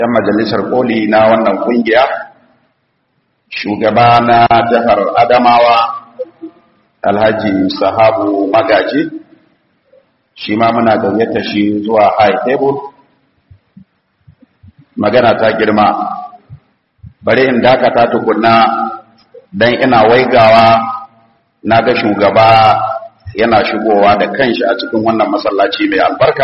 'yan majalisar koli na wannan kungiya shugaba na jihar adamawa alhaji sahabu magaji shi ma muna gayyata shi zuwa high table magana ta girma bari in dakata tukunna don ina waigawa na ga shugaba yana shigowa da kanshi a cikin wannan masallaci mai albarka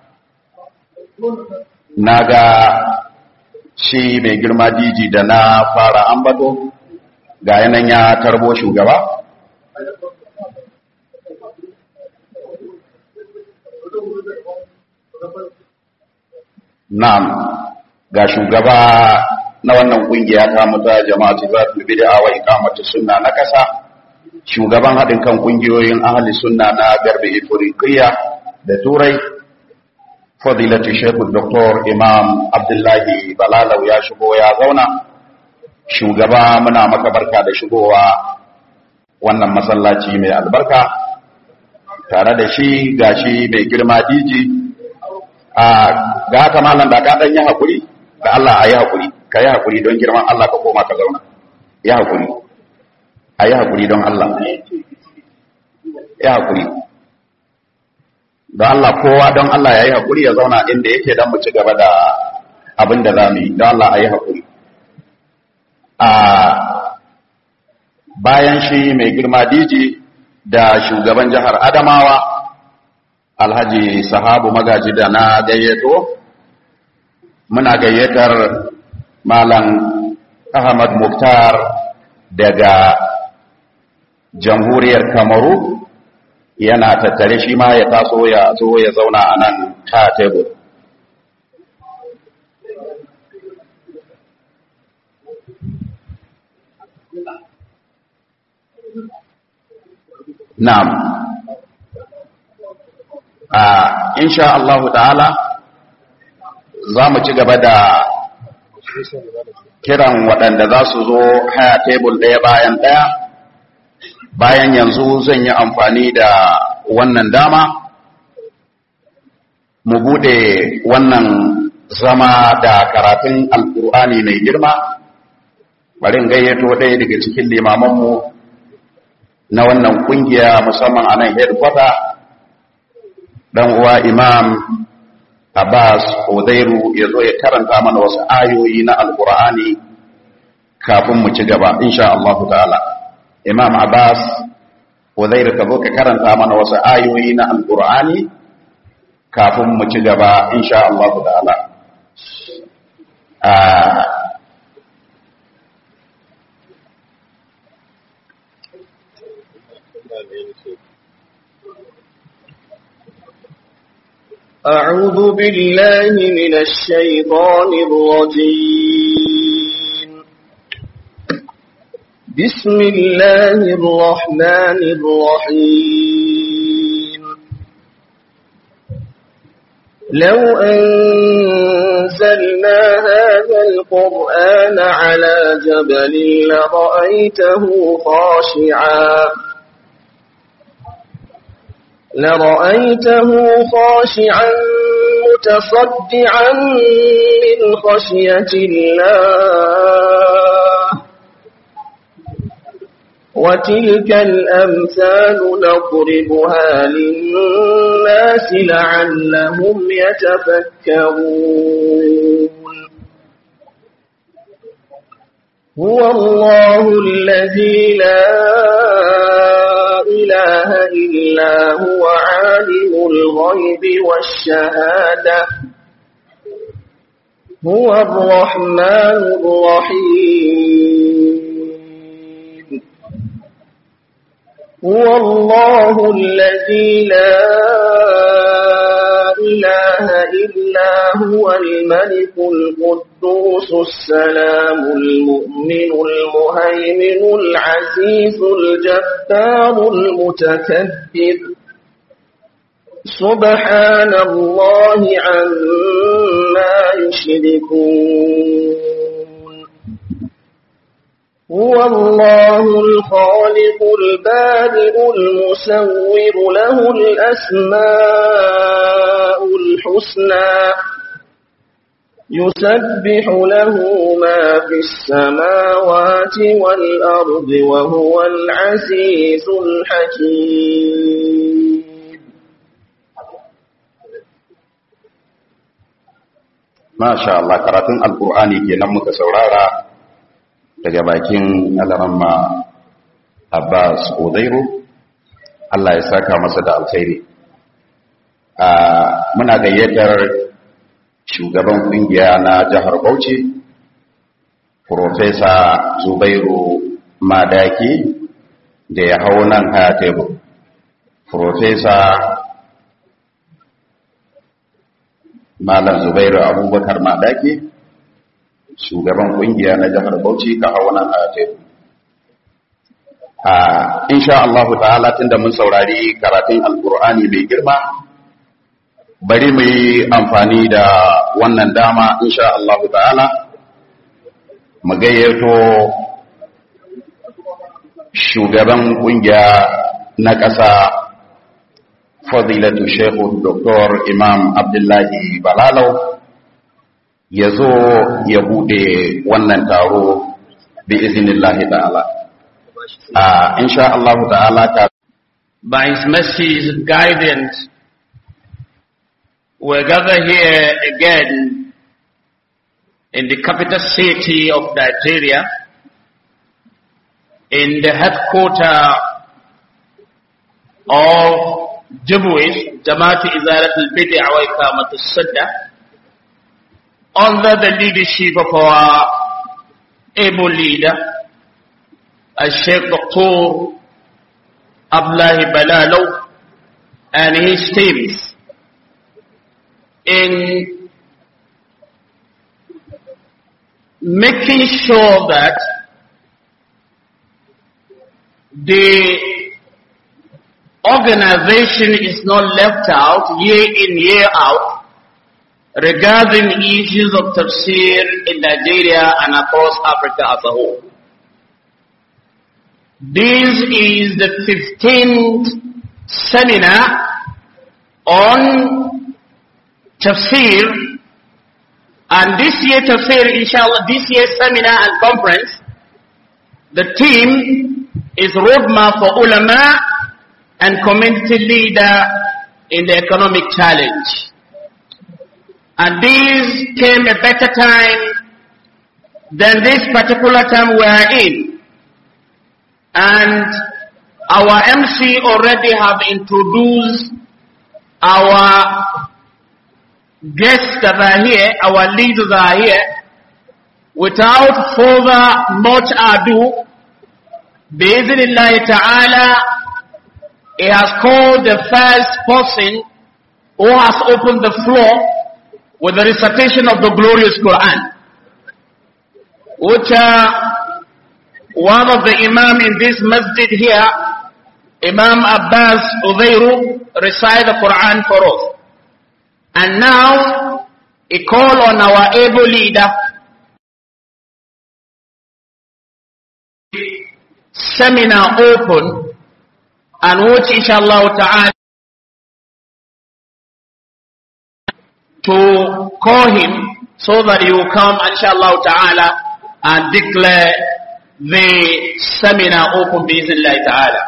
na ga shi mai girma diji da na fara ambato ga yanan ya tarbo shugaba na'am ga shugaba na wannan kungiya ta muta jama'atu zatul bid'a wa iqamatu sunna na kasa shugaban hadin kan kungiyoyin ahli sunna na garbe ifriqiya da turai fadilatu shaykh dr imam abdullahi balalau ya shigo ya zauna shugaba muna maka barka da shigowa wannan masallaci mai albarka tare da shi gashi mai girma diji a ga haka malam da ka dan yi hakuri da Allah ayi hakuri ka yi hakuri don girman Allah ka koma ka zauna yi hakuri ayi hakuri don Allah yi hakuri don Allah kowa don Allah ya yi hakuri ya zauna inda yake don mu ci gaba da abin da za mu yi don Allah ayi hakuri a bayan shi mai girma diji da shugaban jihar Adamawa alhaji sahabu magaji da na gayyato muna gayyatar malam ahmad muktar daga jamhuriyar kamaru yana tattare shi ma ya taso ya zo ya zauna a nan ta tebur na'am a insha Allah ta'ala za mu ci gaba da kiran waɗanda za su zo haya tebul ɗaya bayan ɗaya bayan yanzu zan yi amfani da wannan dama mu bude wannan zama da karatun alkur'ani mai girma bari in gayyato ɗaya daga cikin limamanmu na wannan kungiya musamman a nan headquarter dan uwa imam Abbas Udairu ya zo ya karanta mana wasu ayoyi na Alƙur'ani kafin mu ci gaba insha Allah ta'ala Imam Abbas Udairu ka zo ka karanta mana wasu ayoyi na Alƙur'ani kafin mu ci gaba insha Allah ta'ala أعوذ بالله من الشيطان الرجيم بسم الله الرحمن الرحيم لو أنزلنا هذا القرآن على جبل لرأيته خاشعاً لرأيته خاشعا متصدعا من خشية الله وتلك الأمثال نضربها للناس لعلهم يتفكرون هو الله الذي لا إله إلا هو عالم الغيب والشهادة هو الرحمن الرحيم هو الله الذي لا إله إلا هو الملك القدوس السلام المؤمن المهيمن العزيز الجبار المتكبر سبحان الله عما يشركون هو الله الخالق البارئ المسور له الأسماء الحسنى يسبح له ما في السماوات والأرض وهو العزيز الحكيم ما شاء الله karatun alkur'ani kenan muka saurara daga bakin alaramma Abbas Udairu Allah ya saka masa da alkhairi muna gayyatar shugaban kungiya na jihar Bauchi Profesa Zubairu Madaki da ya hau nan haya tebur Profesa Malam Zubairu Abubakar Madaki shugaban kungiya na jihar Bauchi ka hau nan haya tebur insha Allah ta'ala tunda mun saurari karatun alkur'ani mai girma bari mu yi amfani da wannan dama insha Allah ta'ala mu gayyato shugaban kungiya na ƙasa fadilatu shehu Dr. imam abdullahi balalau ya zo ya bude wannan taro bi izinillahi ta'ala uh, insha Allah ta'ala ta by his mercy and guidance we gather here again in the capital city of Nigeria in the headquarter of Jabwis, Jamaat Izarat al-Bid'ah wa Ikamat al-Sadda under the leadership of our able leader Sheikh Dr. Abdullahi Balalo and his teams in making sure that the organization is not left out year in, year out regarding issues of tafsir in Nigeria and across Africa as a whole. This is the 15th seminar on tafsir and this year tafsir inshallah this year's seminar and conference the team is roadmap for ulama and community leader in the economic challenge and this came a better time than this particular time we are in and our MC already have introduced our guests that are here, our leaders are here. Without further much ado, Bismillah ta'ala, he has called the first person who has opened the floor with the recitation of the glorious Quran. Which uh, one of the imam in this masjid here, Imam Abbas Udayru, recite the Quran for us. And now, a call on our able leader, seminar open, and which inshallah ta'ala to call him so that he will come inshallah ta'ala and declare the seminar open biiznillah ta'ala.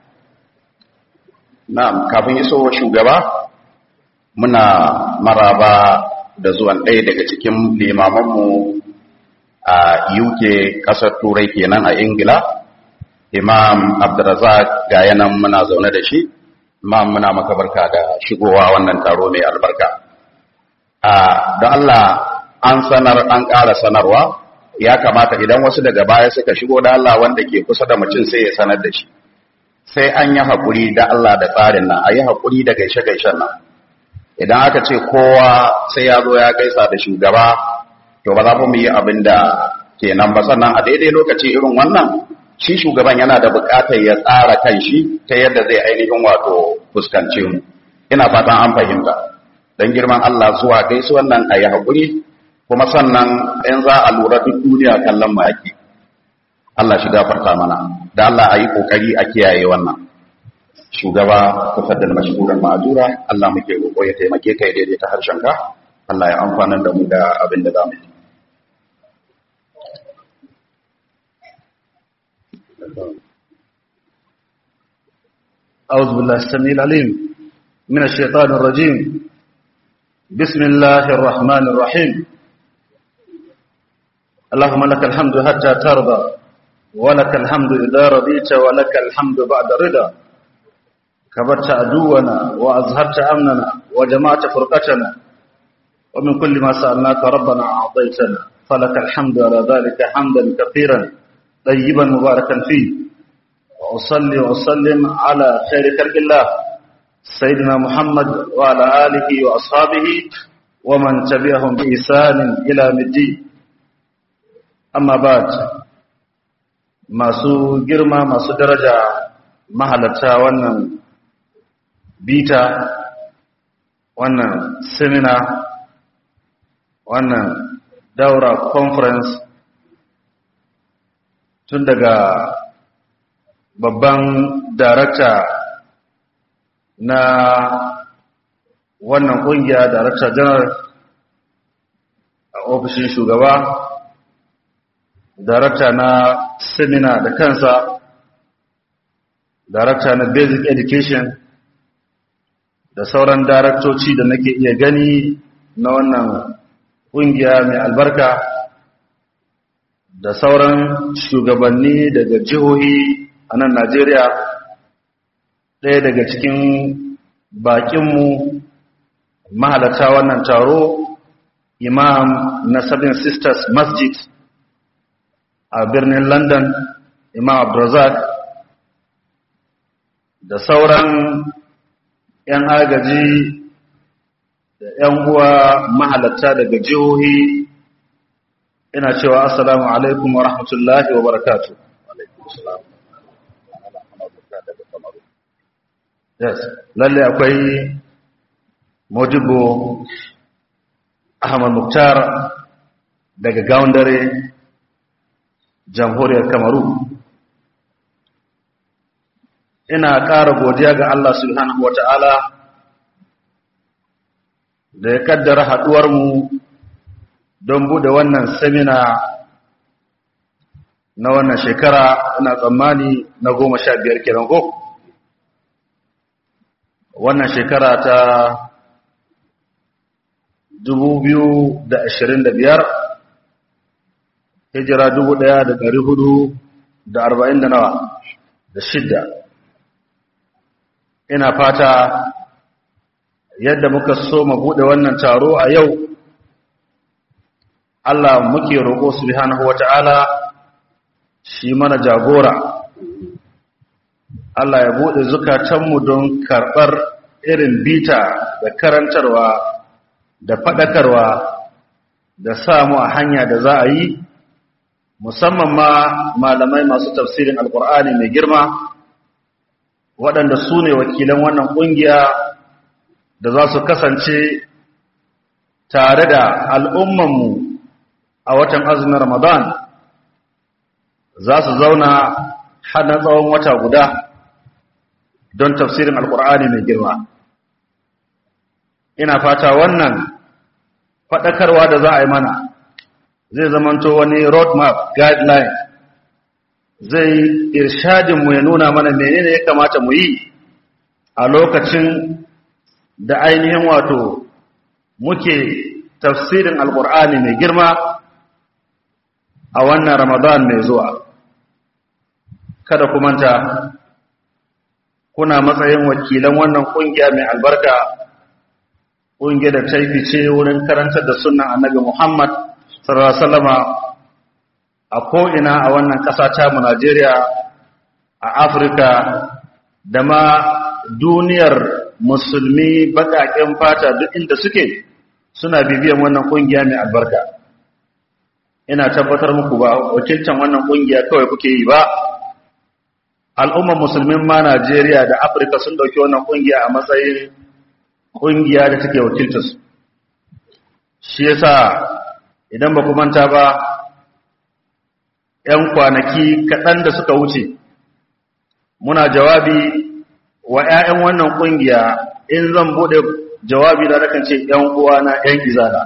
na'am kafin iso shugaba muna maraba da zuwan ɗaya daga cikin limamanmu a UK ƙasar turai kenan a Ingila Imam Abdulrazak ga yanan muna zaune da shi Imam muna maka barka da shigowa wannan taro mai albarka a don Allah an sanar an ƙara sanarwa ya kamata idan wasu daga baya suka shigo da Allah wanda ke kusa da mutum sai ya sanar da shi sai an yi haƙuri da Allah da tsarin nan a yi haƙuri da gaishe-gaishen nan idan aka ce kowa sai ya zo ya gaisa da shugaba to ba za mu yi abin da kenan ba sannan a daidai lokaci irin wannan shi shugaban yana da buƙatar ya tsara kan shi ta yadda zai ainihin wato fuskance mu ina fatan an fahimta don girman Allah zuwa gaisuwan nan a yi haƙuri kuma sannan in za a lura duk duniya kallon mu ake Allah shi gafarta mana da Allah a yi ƙoƙari a kiyaye wannan shugaba tafaddal mashhuran ma'azura Allah muke roƙo ya taimake ka ya daidaita harshenka Allah ya amfana da mu da abin da zamu yi أعوذ بالله السميع العليم من الشيطان الرجيم بسم الله الرحمن الرحيم اللهم لك الحمد حتى ترضى ولك الحمد إذا رضيت ولك الحمد بعد رضا كبرت عدونا وأظهرت أمننا وجمعت فرقتنا ومن كل ما سألناك ربنا أعطيتنا فلك الحمد على ذلك حمدا كثيرا طيبا مباركا فيه وأصلي وأسلم على خير خلق الله سيدنا محمد وعلى آله وأصحابه ومن تبعهم بإحسان إلى الدين أما بعد masu girma masu daraja mahalarta wannan bita wannan seminar wannan daura conference tun daga babban darakta na wannan kungiya darakta janar a ofishin shugaba darakta na seminar da kansa darakta na basic education da sauran daraktoci da nake iya gani na wannan kungiya mai albarka da sauran shugabanni daga jihohi a nan Najeriya ɗaya daga cikin baƙinmu mahalata wannan taro imam na Seven Sisters Masjid a birnin London imam Abdulrazak da sauran 'yan agaji da 'yan uwa mahalata daga jihohi ina cewa assalamu alaikum wa rahmatullahi wa barakatuh yes lalle akwai modibo ahmad muktar daga gaundare jamhuriyar kamaru ina ƙara godiya ga Allah subhanahu wata'ala da ya kaddara haɗuwarmu don buɗe wannan semina na wannan shekara ina tsammani na goma sha biyar kenan ko? wannan shekara ta biyar, hijira arba'in da nawa da shidda ina fata yadda muka so mu bude wannan taro a yau Allah muke roƙo subhanahu wata'ala shi mana jagora Allah ya bude zukatanmu don karɓar irin bita da karantarwa da faɗakarwa da samu a hanya da za a yi musamman ma malamai masu tafsirin alkur'ani mai girma waɗanda su ne wakilan wannan ƙungiya da za su kasance tare da al'ummanmu a watan azumin ramadan za su zauna hana tsawon wata guda don tafsirin alkur'ani mai girma ina fata wannan faɗakarwa da za a yi mana zai zamanto wani roadmap guideline zai irshadinmu ya nuna mana menene ya kamata mu yi a lokacin da ainihin wato muke tafsirin alkur'ani mai girma a wannan ramadan mai zuwa kada ku manta kuna matsayin wakilan wannan kungiya mai albarka kungiya da ta fice wurin karantar da sunan annabi Muhammad sallallahu alaihi wasallama a ko'ina a wannan ƙasa ta mu Najeriya a Afirka da ma duniyar musulmi baƙaƙen fata duk inda suke suna bibiyan wannan kungiya mai albarka ina tabbatar muku ba wakilcan wannan kungiya kawai kuke yi ba al'ummar musulmin ma Najeriya da Afirka sun dauki wannan kungiya a matsayin kungiya da take wakiltar su shi yasa idan ba ku manta ba ‘yan kwanaki kaɗan da suka wuce muna jawabi wa ‘ya'yan wannan kungiya in zan buɗe jawabi da nakan ce ‘yan uwana ‘yan izala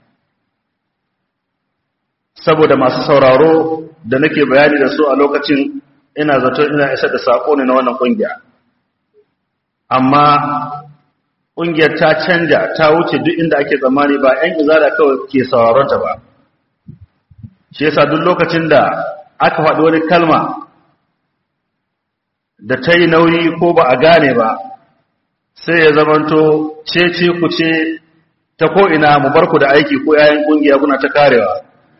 saboda masu sauraro da nake bayani da su a lokacin ina zato ina isa da saƙo ne na wannan ƙungiya amma ƙungiyar ta canja ta wuce duk inda ake tsammani ba ‘yan izala kawai ke sauraronta ba shi yasa duk lokacin da aka faɗi wani kalma da ta yi nauyi ko ba a gane ba sai ya zamanto cece ku ce ta ko'ina mu bar ku da aiki ko yayin ƙungiya kuna ta karewa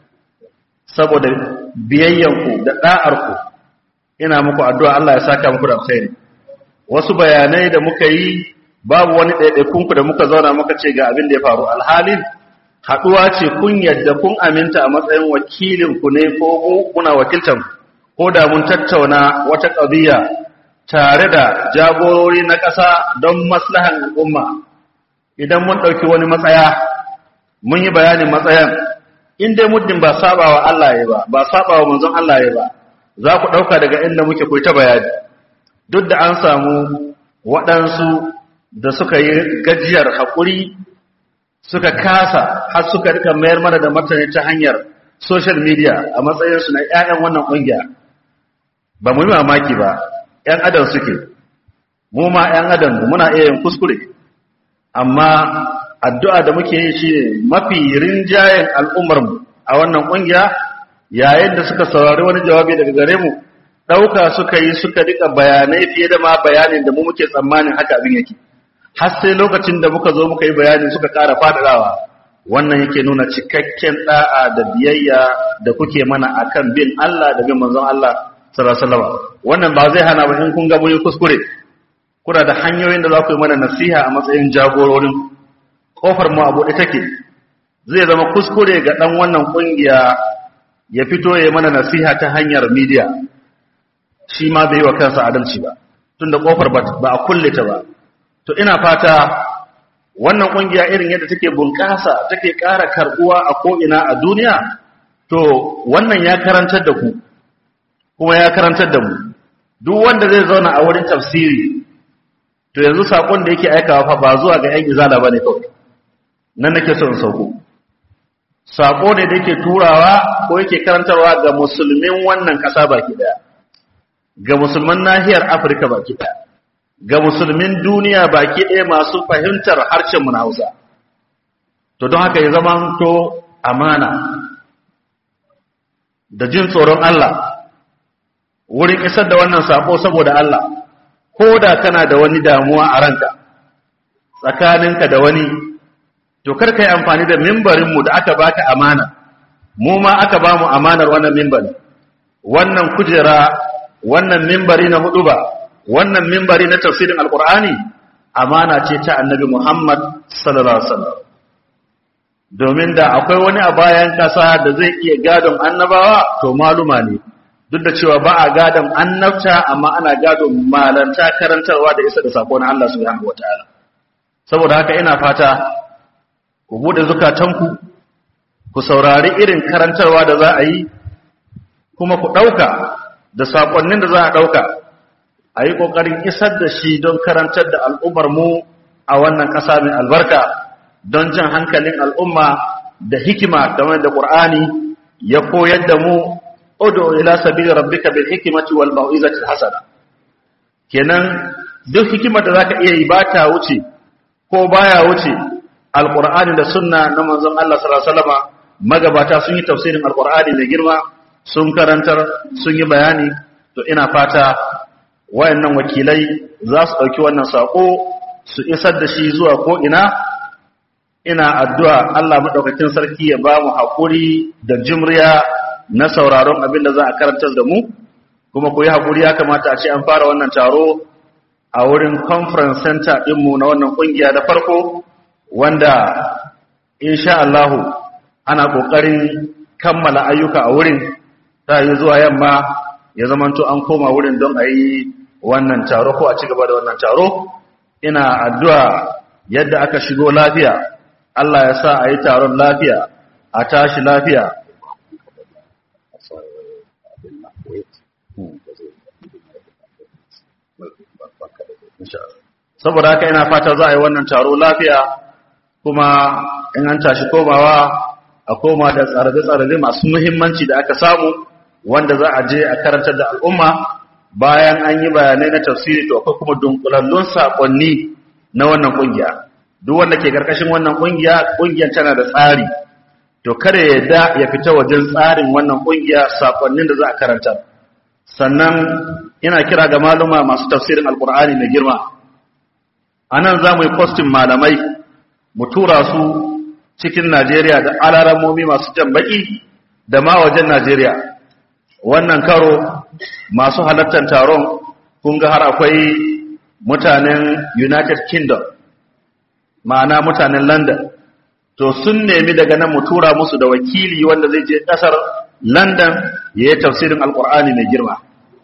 saboda biyayyanku da ɗa'arku ina muku addu'a Allah ya saka muku da alkhairi wasu bayanai da muka yi babu wani ɗaiɗaikunku da muka zauna muka ce ga abin da ya faru alhalin haɗuwa ce kun yadda kun aminta a matsayin wakilinku ne ko kuna wakiltan ko da mun tattauna wata ƙabiya tare da jagorori na ƙasa don maslahan al'umma idan mun ɗauki wani matsaya mun yi bayanin matsayan in dai muddin ba saba wa Allah ya ba ba saba wa manzon Allah ya ba za ku ɗauka daga inda muke ta bayani duk da an samu waɗansu da suka yi gajiyar haƙuri suka kasa har suka rika mayar mana da martani ta hanyar social media a matsayinsu na 'ya'yan wannan ƙungiya ba mu yi mamaki ba 'yan adam suke mu ma 'yan adam muna iya yin kuskure amma addu'a da muke yi shi mafi rinjayen al'ummarmu a wannan ƙungiya yayin da suka saurari wani jawabi daga gare mu ɗauka suka yi suka rika bayanai fiye da ma bayanin da mu muke tsammanin haka abin yake har sai lokacin da muka zo muka yi bayani suka ƙara faɗaɗawa wannan yake nuna cikakken ɗa'a da biyayya da kuke mana akan bin Allah da bin manzon Allah sallallahu alaihi wasallam wannan ba zai hana ba in kun ga mun kuskure kuna da hanyoyin da za ku yi mana nasiha a matsayin jagororin kofar mu a buɗe take zai zama kuskure ga ɗan wannan ƙungiya ya fito ya mana nasiha ta hanyar media shi ma bai yi wa kansa adalci ba tunda kofar ba a kulle ta ba to ina fata wannan kungiya irin yadda take bunƙasa take ƙara karbuwa a ko'ina a duniya to wannan ya karantar da ku kuma ya karantar da mu duk wanda zai zauna a wurin tafsiri to yanzu sakon da yake aikawa fa ba zuwa ga 'yan izala bane kawai nan nake so in sauko sako ne da yake turawa ko yake karantarwa ga musulmin wannan ƙasa baki daya ga musulman nahiyar Afirka baki daya ga musulmin duniya baki ɗaya masu fahimtar harshenmu na Hausa. To don haka ya zama to amana da jin tsoron Allah wurin isar da wannan sako saboda Allah, ko da kana da wani damuwa a ranka tsakaninka da wani, to karka yi amfani da mimbarinmu da aka baka amana, mu ma aka ba mu amanar wannan mimbari, wannan kujera, wannan mimbari na hudu ba. wannan mimbari na tafsirin alkur'ani amana ce ta annabi Muhammad sallallahu alaihi wasallam domin da akwai wani a bayan kasa da zai iya gadon annabawa to maluma ne duk da cewa ba a gadon annabta amma ana gadon malanta karantarwa da isa da sako na Allah subhanahu wataala saboda haka ina fata ku bude zukatanku ku saurari irin karantarwa da za a yi kuma ku dauka da sakonnin da za a dauka a yi ƙoƙarin isar da shi don karantar da al'ummar mu a wannan ƙasa mai albarka don jan hankalin al'umma da hikima game da ƙur'ani ya koyar da mu odo ila sabili rabbika bil hikmati wal mau'izati hasana kenan duk hikimar da zaka iya yi ba ta wuce ko baya wuce alqur'ani da sunna na manzon Allah sallallahu alaihi wasallam magabata sun yi tafsirin alqur'ani mai girma sun karantar sun yi bayani to ina fata wayannan wakilai za su ɗauki wannan saƙo su isar da shi zuwa ko'ina ina addu'a Allah maɗaukakin sarki ya ba mu haƙuri da jimriya na sauraron abin da za a karantar da mu kuma ku yi haƙuri ya kamata a ce an fara wannan taro a wurin conference center ɗinmu na wannan ƙungiya da farko wanda insha Allahu ana ƙoƙarin kammala ayyuka a wurin ta yi zuwa yamma ya zamanto an koma wurin don a yi wannan taro ko a ci gaba da wannan taro ina addu'a yadda aka shigo lafiya Allah ya sa a yi taron lafiya a tashi lafiya saboda haka ina fata za a yi wannan taro lafiya kuma in an tashi komawa a koma da tsare-tsare masu muhimmanci da aka samu wanda za a je a karantar da al'umma bayan an yi bayanai na tafsiri to akwai kuma dunkulallun sakonni na wannan kungiya duk wanda ke karkashin wannan kungiya kungiyar tana da tsari to kada ya da ya fita wajen tsarin wannan kungiya sakonnin da za a karanta sannan ina kira ga maluma masu tafsirin alkur'ani mai girma anan za mu yi postin malamai mu tura su cikin Najeriya da alaramomi masu jan baki da ma wajen Najeriya wannan karo masu halartar taron kun ga har akwai mutanen United Kingdom ma'ana mutanen London to sun nemi daga nan mu tura musu da wakili wanda zai je kasar London ya yi tafsirin Alkur'ani mai girma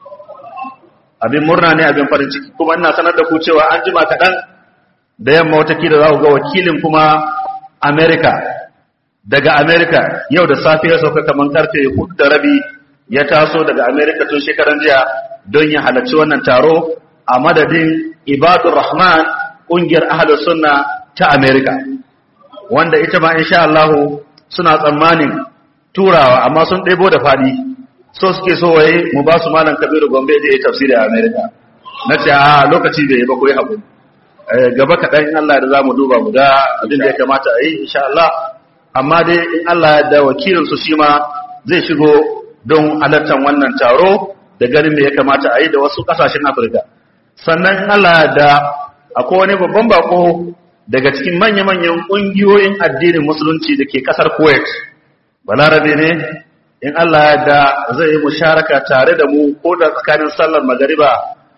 abin murna ne abin farin ciki kuma ina sanar da ku cewa an jima kaɗan da yamma watakila za ku ga wakilin kuma America daga America yau da safe ya sauka kamar karfe hudu da rabi ya taso daga America tun shekaran jiya don ya halarci wannan taro a madadin Ibadur Rahman ƙungiyar Ahlus Sunna ta America wanda ita ma insha Allah suna tsammanin turawa amma sun ɗebo da faɗi so suke so waye mu ba su malam Kabiru Gombe da ya tafsiri a America na ce a lokaci bai ba ko yi haƙuri gaba kaɗan in Allah da za mu duba mu ga abin da ya kamata a yi insha Allah amma dai in Allah da wakilinsu shi ma zai shigo don halartar wannan taro da ganin da ya kamata a yi da wasu ƙasashen Afirka sannan in Allah da akwai wani babban bako daga cikin manya-manyan ƙungiyoyin addinin musulunci da ke ƙasar Kuwait balarabe ne in Allah da zai yi musharaka tare da mu ko da tsakanin sallar magariba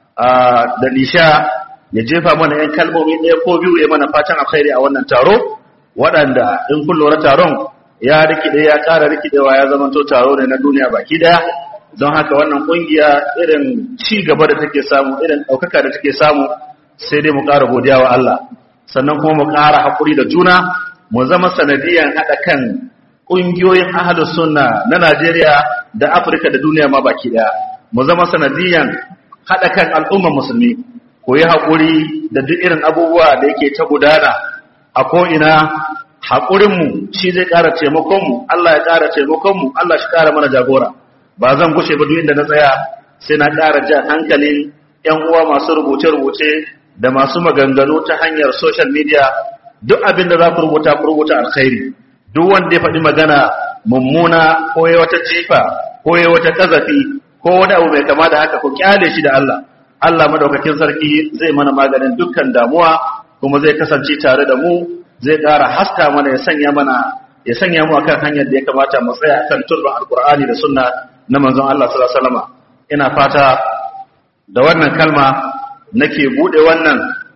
da nisha ya jefa mana ‘yan kalmomi ɗaya ko biyu ya mana fatan alkhairi a wannan taro waɗanda in kun lura taron ya rikide ya ƙara rikidewa ya zama to taro ne na duniya baki ɗaya don haka wannan ƙungiya irin ci gaba da take samu irin ɗaukaka da take samu sai dai mu ƙara godiya wa Allah sannan kuma mu ƙara haƙuri da juna mu zama sanadiyan haɗa kan ƙungiyoyin ahalus sunna na Najeriya da Afirka da duniya ma baki ɗaya mu zama sanadiyan haɗa kan al'ummar musulmi ko yi haƙuri da duk irin abubuwa da yake ta gudana a ko'ina haƙurinmu shi zai ƙara taimakonmu Allah ya ƙara taimakonmu Allah shi ƙara mana jagora ba zan gushe ba duk inda na tsaya sai na ƙara jan hankalin ‘yan uwa masu rubuce-rubuce da masu maganganu ta hanyar social media duk abin da za ku rubuta ku rubuta alkhairi duk wanda ya faɗi magana mummuna ko ya wata jifa ko ya wata ƙazafi ko wani abu mai kama da haka ku kyale shi da Allah Allah madaukakin sarki zai mana maganin dukkan damuwa kuma zai kasance tare da mu zai ƙara haska mana ya sanya mana ya sanya mu akan hanyar da ya kamata mu tsaya akan turban alkur'ani da sunna na manzon Allah sallallahu alaihi wasallam ina fata da wannan kalma nake bude wannan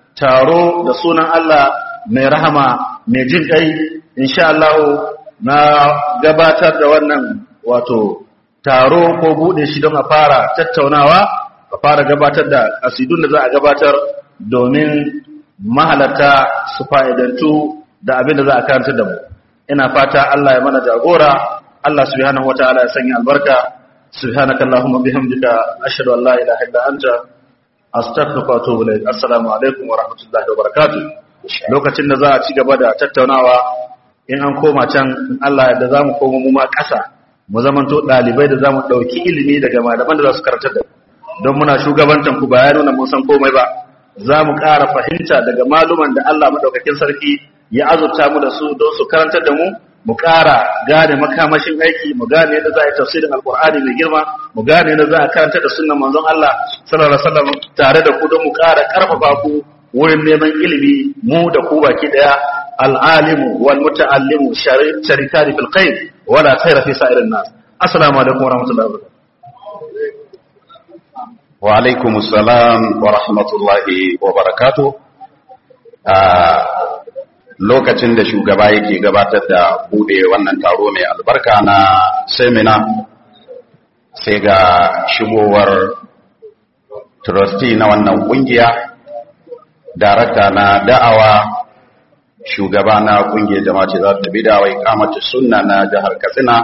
taro da sunan Allah mai rahama mai jin kai insha Allah na gabatar da wannan wato taro ko bude shi don a fara tattaunawa a fara gabatar da asidun da za a gabatar domin mahalarta su fa'idantu da abin da za a karanta da mu ina fata Allah ya mana jagora Allah subhanahu wataala ya sanya albarka subhanaka allahumma bihamdika ashhadu an la ilaha illa anta astaghfiruka wa atubu ilayk assalamu alaikum wa rahmatullahi wa barakatuh lokacin da za a ci gaba da tattaunawa in an koma can in Allah da zamu koma mu ma ƙasa mu zamanto dalibai da zamu dauki ilimi daga malaman da za su karantar da don muna shugabantan ku ba ya nuna mun san komai ba za mu ƙara fahimta daga maluman da Allah madaukakin sarki ya azurta mu da su don su karantar da mu mu ƙara gane makamashin aiki mu gane yadda za a yi tafsirin alkur'ani mai girma mu gane yadda za a karanta da sunnan manzon Allah sallallahu alaihi wasallam tare da ku don mu ƙara karfafa ku wurin neman ilimi mu da ku baki daya al'alimu wal muta'allimu sharikani fil khair wala khaira fi sa'irin nas assalamu alaikum wa rahmatullahi wa barakatuh wa alaikum assalam wa rahmatullahi wa barakatuh lokacin da shugaba yake gabatar da bude wannan taro mai albarka na semina sai ga shigowar trustee na wannan kungiya darakta na da'awa shugaba na kungiyar jama'a za ta bi dawai kamata sunna na jihar katsina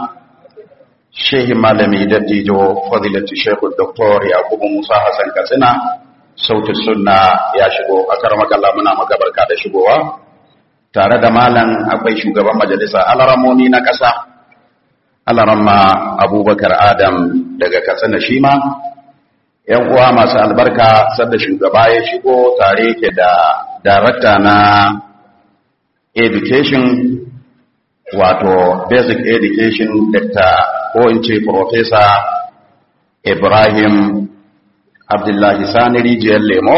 shehi malami dattijo fadilatu shekul doktor yakubu musa hassan katsina sautin sunna ya shigo a karamakalla muna maka barka da shigowa tare da malam akwai shugaban majalisa alaramoni na ƙasa alaramma abubakar adam daga katsina shi ma yan uwa masu albarka sadda shugaba ya shigo tare ke da darakta na education wato basic education dr ko in ce professor ibrahim abdullahi sani rijiyar lemo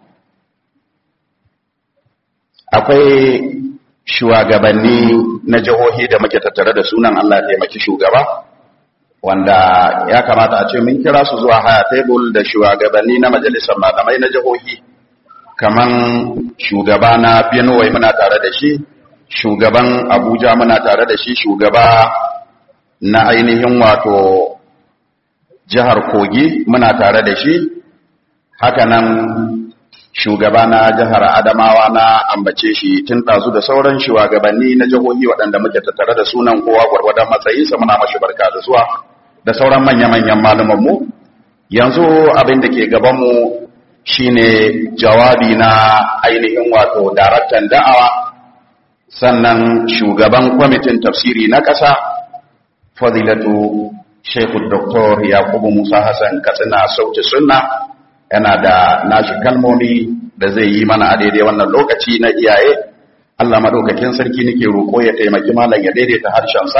akwai shugabanni na jihohi da muke tattare da sunan allah taimaki shugaba wanda ya kamata a ce mun kira su zuwa haya table da shugabanni na majalisar malamai na jihohi kaman shugaba na benue muna tare da shi shugaban abuja muna tare da shi shugaba na ainihin wato jihar kogi muna tare da shi hakanan shugaba na jihar adamawa na ambace shi tun ɗazu da sauran shugabanni na jihohi waɗanda muke tattare da sunan kowa gwargwadon matsayinsa muna mashi barka da zuwa da sauran manya-manyan malumanmu yanzu abin da ke gabanmu shine jawabi na ainihin wato daraktan da'awa sannan shugaban kwamitin tafsiri na ƙasa fadilatu Sheikhu Dr. Yakubu Musa Hassan Katsina Sauti Sunna yana da nashi kalmomi da zai yi mana a daidai wannan lokaci na iyaye Allah madaukakin sarki nake roƙo ya taimaki malam ya daidaita harshensa